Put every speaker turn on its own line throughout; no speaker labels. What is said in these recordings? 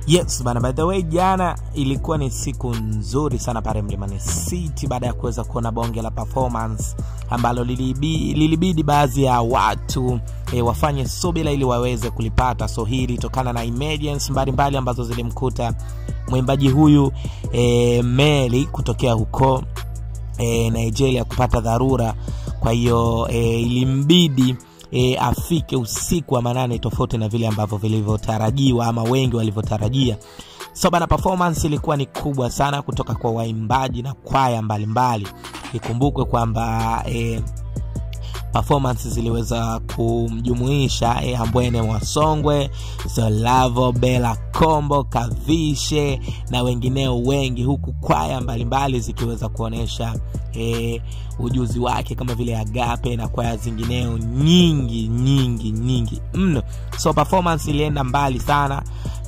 yes bana by the way jana ilikuwa ni siku nzuri sana pale mlimani city baada ya kuweza kuona bonge la performance ambalo lilibidi, lilibidi baadhi ya watu e, wafanye subira ili waweze kulipata so hii ilitokana na emergency mbalimbali ambazo zilimkuta mwimbaji huyu e, meli kutokea huko e, nigeria kupata dharura kwa hiyo e, ilimbidi e, afike usiku wa manane tofauti na vile ambavyo vilivyotarajiwa ama wengi walivyotarajia so bana performance ilikuwa ni kubwa sana kutoka kwa waimbaji na kwaya mbalimbali ikumbukwe kwamba e, performance ziliweza kumjumuisha e, ambwene mwasongwe zolavo bela kombo kavishe na wengineo wengi huku kwaya mbalimbali zikiweza kuonyesha e, ujuzi wake kama vile agape na kwaya zingineo nyingi nyingi nyingi mno so performance ilienda mbali sana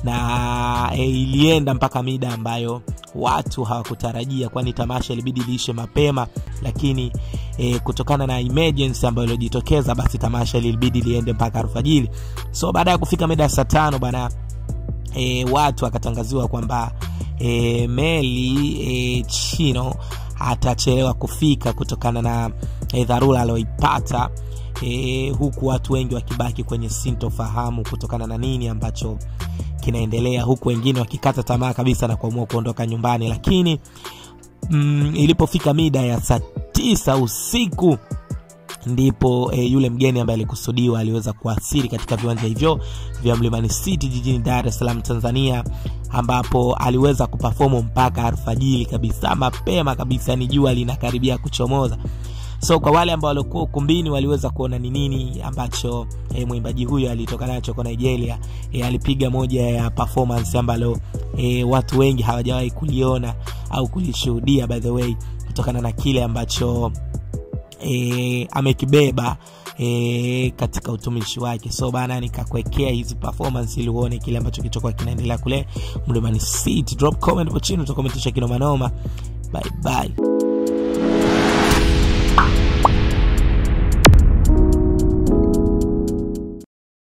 na e, ilienda mpaka mida ambayo watu hawakutarajia kwani tamasha ilibidi liishe mapema lakini e, kutokana na emergency ambayo iliojitokeza basi tamasha lilibidi liende mpaka alfajiri so baada ya kufika mida ya saa tano bana e, watu akatangaziwa kwamba e, meli e, chino atachelewa kufika kutokana na e, dharura alioipata e, huku watu wengi wakibaki kwenye sintofahamu kutokana na nini ambacho kinaendelea huku wengine wakikata tamaa kabisa na kuamua kuondoka nyumbani lakini mm, ilipofika mida ya saa tisa usiku ndipo e, yule mgeni ambaye alikusudiwa aliweza kuasiri katika viwanja hivyo vya mlimani city jijini dar es salaam tanzania ambapo aliweza kupafomu mpaka alfajiri kabisa mapema kabisa ni jua linakaribia kuchomoza so kwa wale ambao walikuwa ukumbini waliweza kuona ni nini ambacho e, mwimbaji huyo alitoka nacho kwa nigeria e, alipiga moja ya performance ambalo e, watu wengi hawajawahi kuliona au kulishuhudia by the way kutokana na kile ambacho e, amekibeba e, katika utumishi wake so bana nikakuwekea hizi performance ili uone kile ambacho kilichokuwa kinaendelea kule mlimani city drop comment hapo chini utakomentisha kinomanoma bye bye